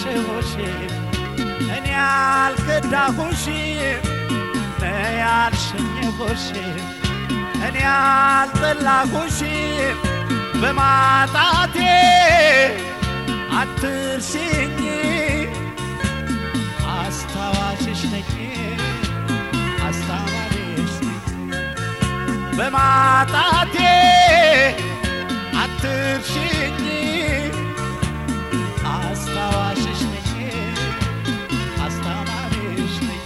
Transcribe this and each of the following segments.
ያልሸሸሁሽም እኔ ያልከዳሁሽም ነይ ያልሸኘሁሽም እኔ ያልጠላሁሽም በማጣቴ አትርሽኝ አስታዋሽሽ ነኝ አስታዋሪሽ ነኝ በማጣቴ አትርሽኝ አስታዋሽሽ ነኝ አስተማሪሽ ነኝ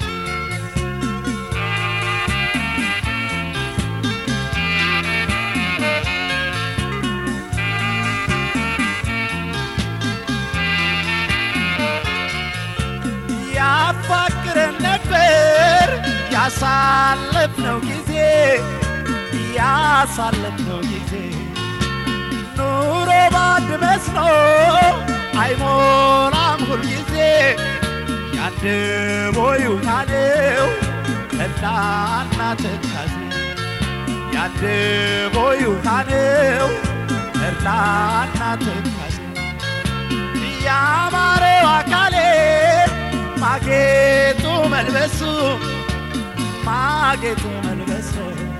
ያፋቅረን ነበር ያሳለፍነው ጊዜ ያሳለፍነው ጊዜ ኑሮ ባንድ መስኖ አይሞላም ሁልጊዜ ያንድ ቦዩ ካለው እናና ትካዜ ያንድ ቦዩ ካለው እናና ትካዜ ያማረው አካሌ ማጌጡ መልበሱ ማጌጡ መልበሱ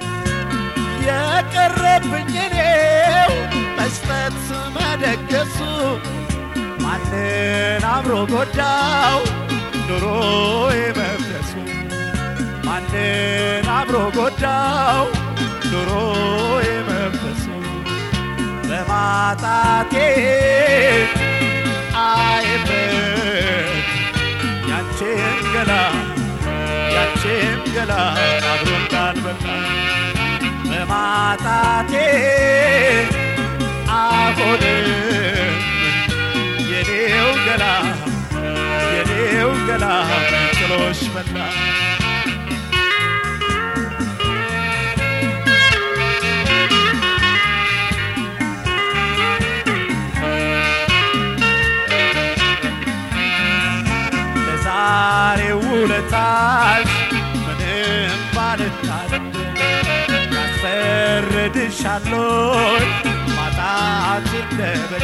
የቀረብኝ እኔው መስጠት መደገሱ ማንን አብሮ ጎዳው ኑሮ መፍረሱ ማንን አብሮ ጎዳው ኑሮ መፍረሱ በማጣቴ አይበት ያንቺን ገላ ያንቺን ገላ አብሮ እንዳልበላ በማጣቴ አሁንም የኔው ገላ የኔው ገላ ጥሎሽ መላ ለዛሬው ውለታሽ ምንም ባልታደል ያስፈርድሻሎይ ማጣት እንደበደ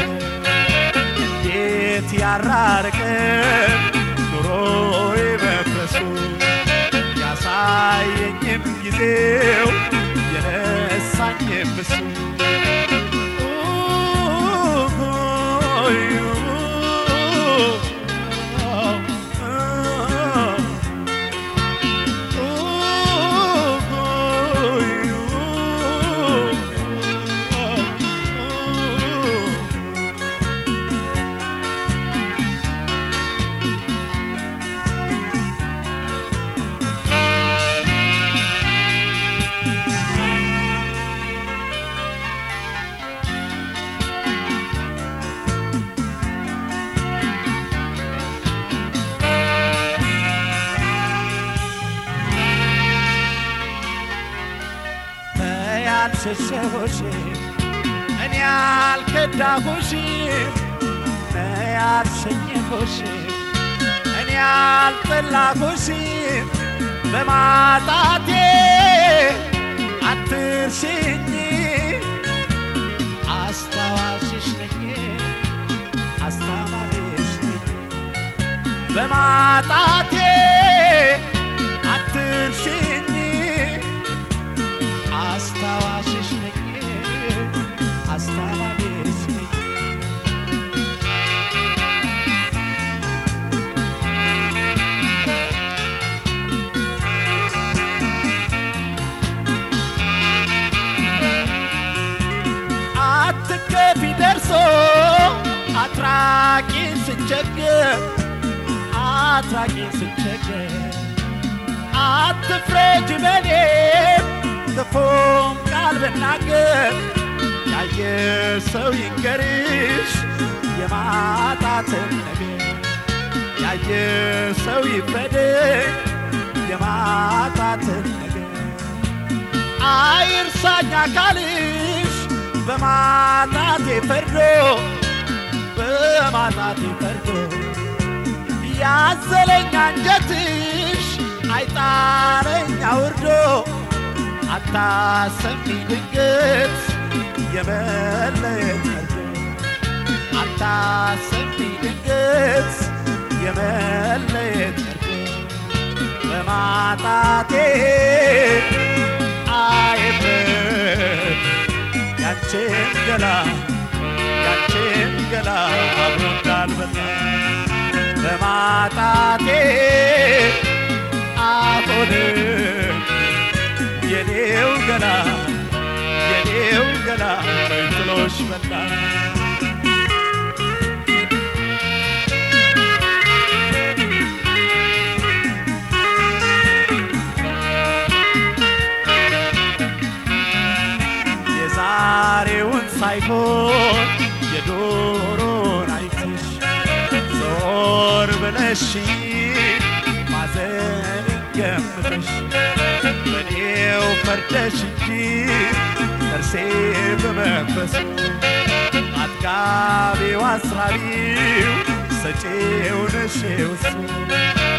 እንዴት ያራርቀን ኑሮዬ መፍረሱ ያሳየኝም ጊዜው የነሳኝም እሱ ያልሸሸሁሽም እኔ ያልከዳሁሽም ነይ ያልሸኘሁሽም እኔ ያልጠላሁሽም በማጣቴ አትርሽኝ አስታዋሽሽ ነኝ አስተማሪሽ ነኝ በማጣቴ አትርሽኝ አስታዋሽሽ ነኝ አስተማሪሽ ነኝ አትከፊ ደርሶ አትራቂን ስቸገር አትራቂን ስቸገር አትፍረጅ በኔም ክፉም ቃል ብናገር ያየ ሰው ይንገርሽ የማጣትን ነገር ያየ ሰው ይፍረድሽ የማጣትን ነገር አይርሳኝ አካልሽ በማጣቴ ፈርዶ በማጣቴ ፈርዶ ያዘለኝ አንጀትሽ አይጣረኝ አውርዶ አታሰሚ ድንገት የመለየት መርዶ አታሰሚ ድንገት የመለየት ፍርድ በማጣቴ አይፍረድ ያንቺን ገላ ያንቺን ገላ አብሮ እንዳልበላ በማጣቴ አሁንም የኔው ገላ የኔው ገላ ጥሎሽ መጣ የዛሬውን ሳይሆን የዶሮን አይተሽ ዞር ብለሽ ማዘን ገምተሽ በኔው ፈርደሽ እንጂ ጥርሴ በመንፈስ አጥጋቢው አስራቢው ሰጪው ነሽ ውሱ